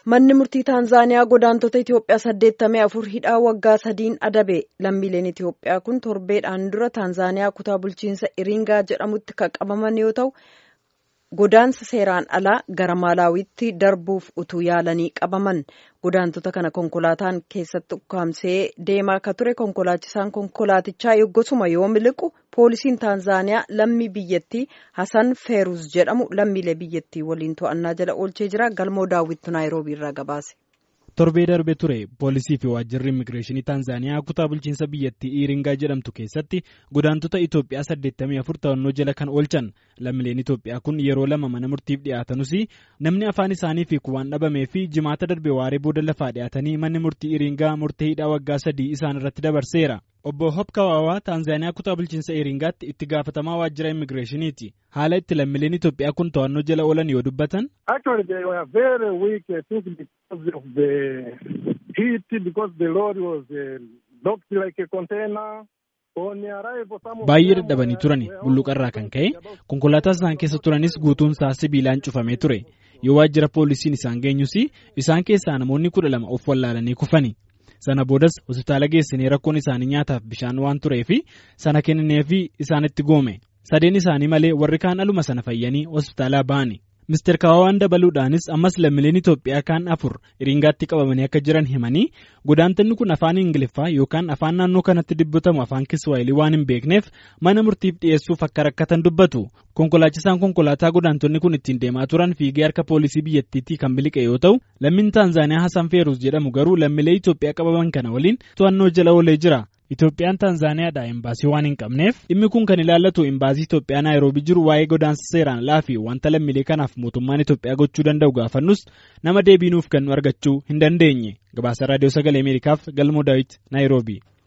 Manni murtii Taanzaaniyaa godaantota Itoophiyaa saddeettamii afur hidhaa waggaa sadiin adabe. Lammiileen Itoophiyaa kun torbeedhaan dura Taanzaaniyaa kutaa bulchiinsa Iringaa jedhamutti kan qabaman yoo ta'u, godaansa seeraan alaa gara Maalaawiitti darbuuf utuu yaalanii qabaman. Godaantota kana konkolaataan keessatti ukkaamsee deemaa akka ture konkolaachisaan konkolaatichaa yoggosuma yoo miliqu poolisiin Taanzaaniyaa lammii biyyattii Hasan Feeruz jedhamu lammiilee biyyattii waliin to'annaa jala oolchee jira. Galmoo daawwittu Naayiroobii irraa gabaase. Torbee darbe ture poolisii fi waajjirri immigireeshinii Taanzaaniyaa kutaa bulchiinsa biyyattii Iringaa jedhamtu keessatti godaantota Itoophiyaa 84 to'annoo jala kan oolchan lammiileen Itoophiyaa kun yeroo lama mana murtiif dhiyaatanuus namni afaan isaanii hiiku waan dhabamee fi jimaata darbe waaree booda lafaa dhiyaatanii manni murtii Iringaa murtee hidhaa waggaa sadii isaan irratti dabarseera. Obbo Hopkawaawaa Taanzaaniyaa kutaa bulchiinsa Iringaatti itti gaafatamaa waajjira immigireeshiniiti. Haala itti lammiileen Itoophiyaa kun to'annoo jala oolan yoo dubbatan. Baay'ee dadhabanii turan bulluqarraa kan ka'e konkolaataa isaan keessa turanis guutuun isaa sibiilaan cufamee ture yoo waajjira poolisiin isaan geenyus isaan keessaa namoonni kudha lama of wallaalanii kufani. sana boodas hospitaala geessinee rakkoon isaanii nyaataaf bishaan waan tureef sana kennineefi isaanitti goome sadeen isaanii malee warri kaan aluma sana fayyanii hospitaalaa ba'ani. Mister Kaawawaan dabaluudhaanis ammas lammiileen Itoophiyaa kaan afur Iringaatti qabamanii akka jiran himanii godaantonni kun afaan Ingiliffaa yookaan afaan naannoo kanatti dubbatamu afaan Kiswaayilii waan hin beekneef mana murtiif dhiyeessuuf akka rakkatan dubbatu. Konkolaachisaan konkolaataa godaantonni kun ittiin deemaa turan fiigee harka poolisii biyyattiitti kan biliqe yoo ta'u lammiin Taanzaaniyaa Hasan Feeruz jedhamu garuu lammiilee Itoophiyaa qabaman kana waliin to'annoo jala oolee jira. Itoophiyaan Taanzaaniyaadhaa imbaasii waan hin qabneef dhimmi kun kan ilaallatu imbaasii Itoophiyaa Naayiroobii jiru waa'ee godaansa seeraan alaa fi wanta lammiilee kanaaf mootummaan Itoophiyaa gochuu danda'u gaafannus nama deebii nuuf kennu argachuu hin dandeenye. Gabaasa Raadiyoo Sagalee Ameerikaaf Galmoo Daawit Naayiroobii.